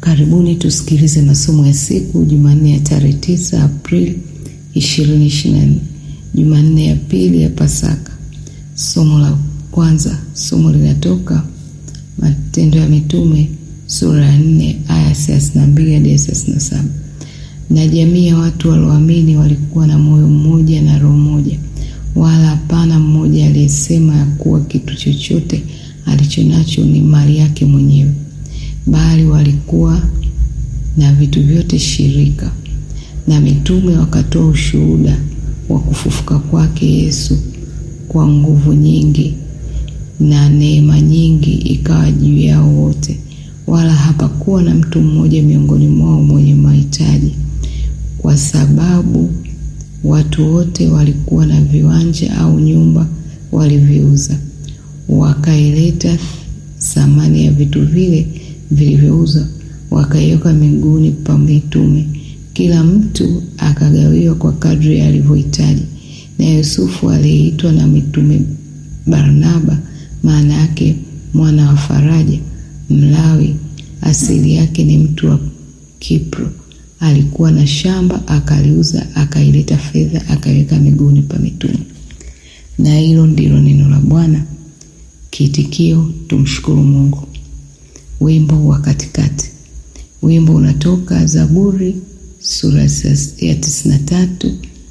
Karibuni tusikilize masomo ya siku Jumanne ya tarehe 9 Aprili 2024, Jumanne ya pili ya Pasaka. Somo la kwanza, somo linatoka Matendo ya Mitume sura ya 4 aya 32 hadi 37. Na jamii ya watu walioamini walikuwa na moyo mmoja na roho moja, wala hapana mmoja aliyesema ya kuwa kitu chochote alichonacho ni mali yake mwenyewe, bali walikuwa na vitu vyote shirika. Na mitume wakatoa ushuhuda wa kufufuka kwake Yesu kwa nguvu nyingi, na neema nyingi ikawa juu yao wote, wala hapakuwa na mtu mmoja miongoni mwao mwenye mahitaji, kwa sababu watu wote walikuwa na viwanja au nyumba waliviuza, wakaileta thamani ya vitu vile vilivyouzwa, wakaiweka miguuni pa mitume, kila mtu akagawiwa kwa kadri alivyohitaji. Na Yusufu aliyeitwa na mitume Barnaba, maana yake mwana wa faraja, Mlawi, asili yake ni mtu wa Kipro, alikuwa na shamba akaliuza, akaileta fedha akaiweka miguuni pa mitume. Na hilo ndilo neno la Bwana. Kiitikio: tumshukuru Mungu. Wimbo wa katikati. Wimbo unatoka Zaburi sura ya tisini na tatu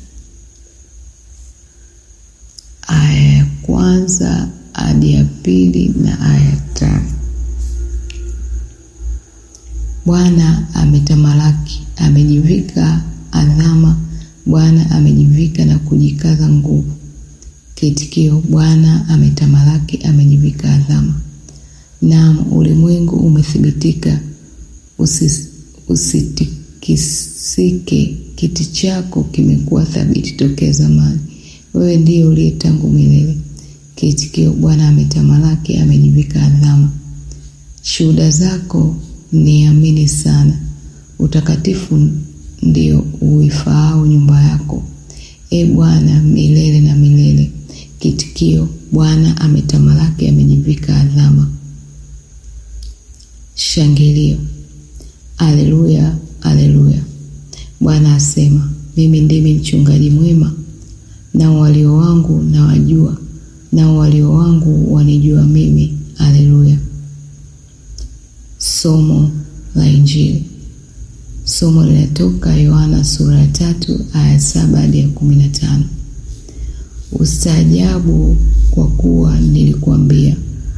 aya ya kwanza hadi ya pili na aya ya tano. Bwana ametamalaki, amejivika adhama, Bwana amejivika na kujikaza nguvu. Kiitikio: Bwana ametamalaki, amejivika adhama. Naam, ulimwengu umethibitika, usitikisike. Kiti chako kimekuwa thabiti tokea zamani, wewe ndiye uliye tangu milele. Kiitikio: Bwana ametamalaki, amejivika adhama. Shuhuda zako niamini sana, utakatifu ndio uifaao nyumba yako, e Bwana, milele na milele. Kiitikio: Bwana ametamalaki, amejivika adhama. Shangilio. Aleluya, aleluya. Bwana asema, mimi ndimi mchungaji mwema, nao walio wangu na wajua, nao walio wangu wanijua mimi. Aleluya. Somo la Injili. Somo linatoka Yohana sura ya tatu aya saba hadi ya kumi na tano. Ustaajabu kwa kuwa nilikuambia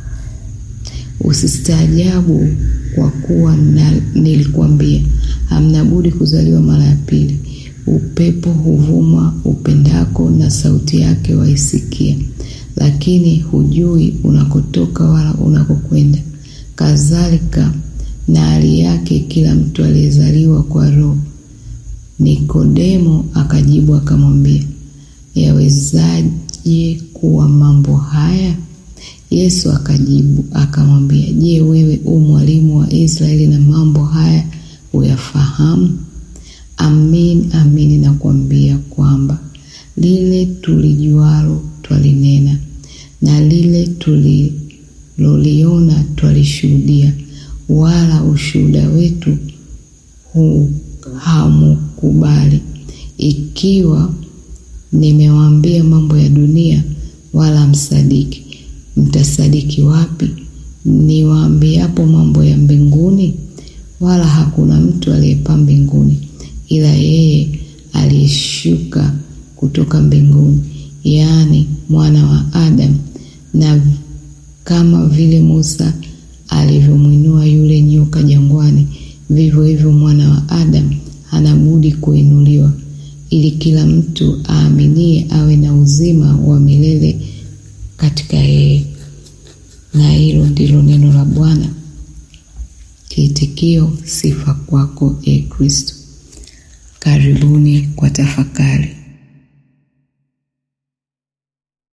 Usistaajabu kwa kuwa nilikuambia, hamna budi kuzaliwa mara ya pili. Upepo huvuma upendako, na sauti yake waisikia, lakini hujui unakotoka wala unakokwenda. Kadhalika na hali yake kila mtu aliyezaliwa kwa Roho. Nikodemo akajibu akamwambia, yawezaje kuwa mambo haya? Yesu akajibu akamwambia, Je, wewe u mwalimu wa Israeli na mambo haya huyafahamu? Amin, amin nakuambia kwamba lile tulijualo twalinena, na lile tuliloliona twalishuhudia, wala ushuhuda wetu huu hamukubali. Ikiwa nimewaambia mambo ya dunia, wala msadiki mtasadiki wapi? Niwaambiapo mambo ya mbinguni? Wala hakuna mtu aliyepaa mbinguni ila yeye aliyeshuka kutoka mbinguni, yaani mwana wa Adamu. Na kama vile Musa alivyomwinua yule nyoka jangwani, vivyo hivyo mwana wa Adamu hana budi kuinuliwa, ili kila mtu aaminie awe na uzima wa milele katika yeye. Na hilo ndilo neno la Bwana. Kiitikio: sifa kwako, e Kristo. Karibuni kwa tafakari.